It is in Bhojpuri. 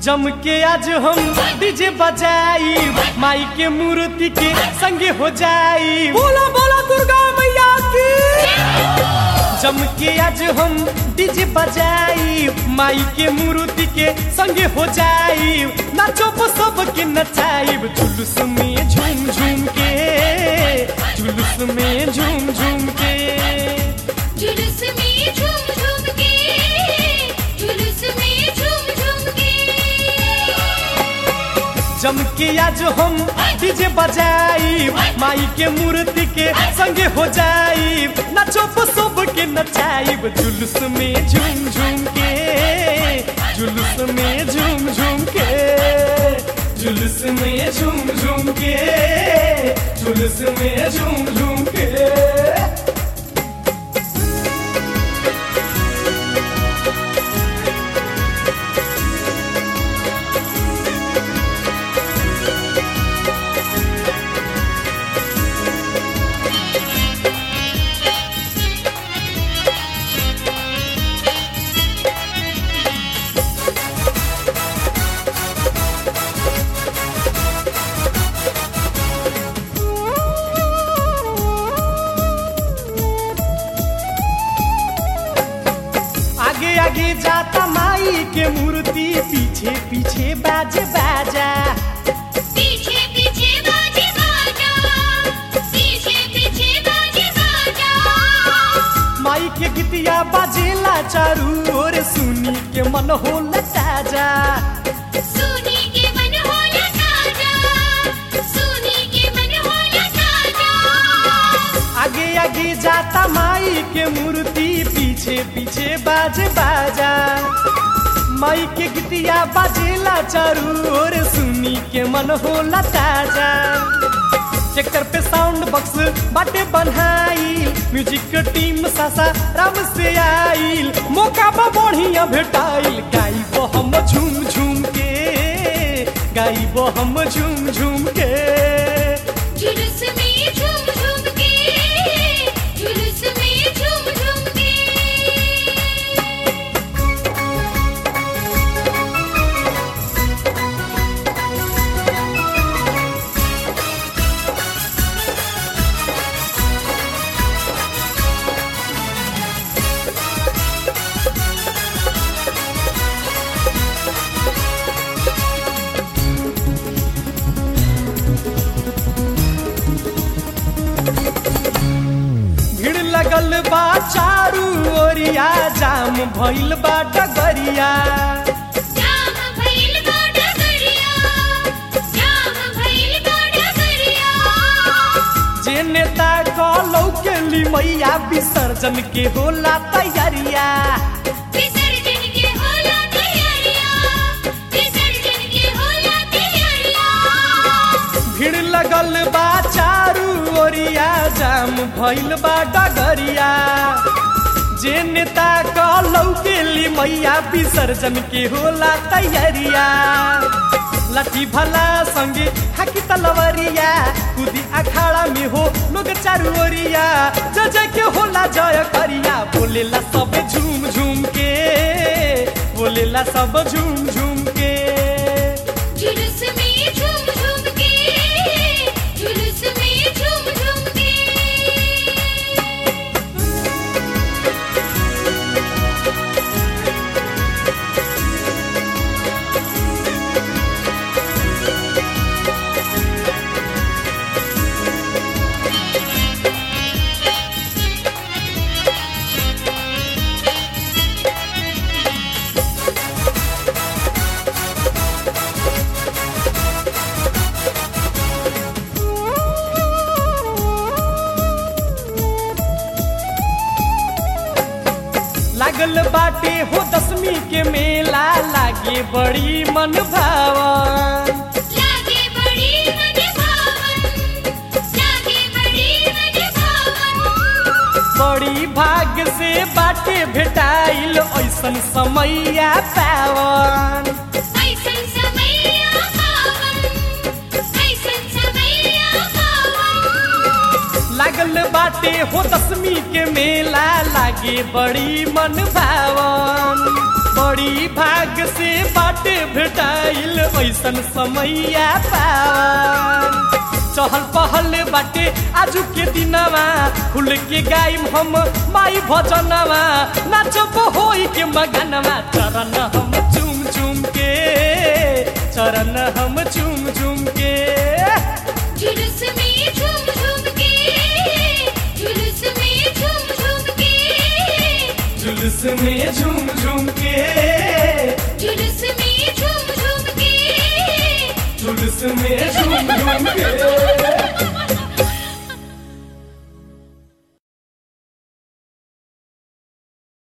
जम के आज हम डीजे बजाई माई के मूर्ति के संगे हो जाई बोला बोला दुर्गा मैया की जम के आज हम डीजे बजाई माई के मूर्ति के संगे हो जाई नाचो सब के नचाइब जुलूस में झूम झूम के जुलूस में झूम झूम के जुलूस में झूम झूम के जुलूस में झूम झूम के जम के आज हम डीजे बजाई माई के मूर्ति के संगे हो जाई नाचो सब के नचाइब जुलूस में झूम झूम के जुलूस में झूम झूम के जुलूस में झूम झूम के जुलूस में झूम झूम के आगे आगे जाता माई के मूर्ति पीछे पीछे बाजे बाजा पीछे पीछे बाजे बाजा पीछे पीछे बाजे बाजा माई के गीतिया बाजेला चारू ओर सुनी के मन होला ताजा सुनी के मन होला ताजा सुनी के मन होला ताजा आगे आगे जाता माई के मूर्ति पीछे पीछे बाजे बाजा माई के गीतिया बाजेला चारू ओर सुनी के मन होला ताजा ट्रैक्टर पे साउंड बॉक्स बाटे बनाई म्यूजिक के टीम सासा राम से आइल मौका बा बढ़िया भेटाइल गाइब हम झूम झूम के गाइब हम झूम झूम के जुलूस में झूम झूम के जुलूस में झूम झूम के भीड़ लगल बा चारू ओरिया जाम भइल बा डगरिया जाम भइल बा डगरिया जाम भइल बा डगरिया जे नेता कहलौ के ली मैया विसर्जन के होला तैयारिया विसर्जन के होला तैयारिया विसर्जन के होला तैयारिया भीड़ लगल बा चारू ओरिया जाम भइल बा डगरिया जे नेता कहलौ के ली मैया विसर्जन के होला तैयारिया लाठी भला संगे हाकी तलवरिया कुदी अखाड़ा में हो लोग चारू ओरिया जय जय के होला जय करिया बोलेला सब झूम झूम के बोलेला सब झूम झूम के जुलूस में झूम झूम के जुलूस में झूम झूम के लागल बाटे हो दसवीं के मेला लागे बड़ी मन भावन लागे बड़ी मन भावन लागे बड़ी मन भावन बड़ी भाग से बाटे भेटाइल ऐसन समैया पावन ऐसन समैया पावन ऐसन समैया पावन लागल बाटे हो दसवीं के मेला लागे बड़ी मन भावन बड़ी भाग से बाटे भेटाइल ऐसन समैया पावन चहल पहल बाटे आजू के दिनवा खुल के गाइम हम माई भजनवा नाचब होई के मगनवा चरण हम चुम चुम के चरण हम चुम चुम के जुलूस में झूम झूम के जुलूस में झूम झूम के जुलूस में झूम झूम के जुलूस में झूम झूम के जुलूस में झूम झूम के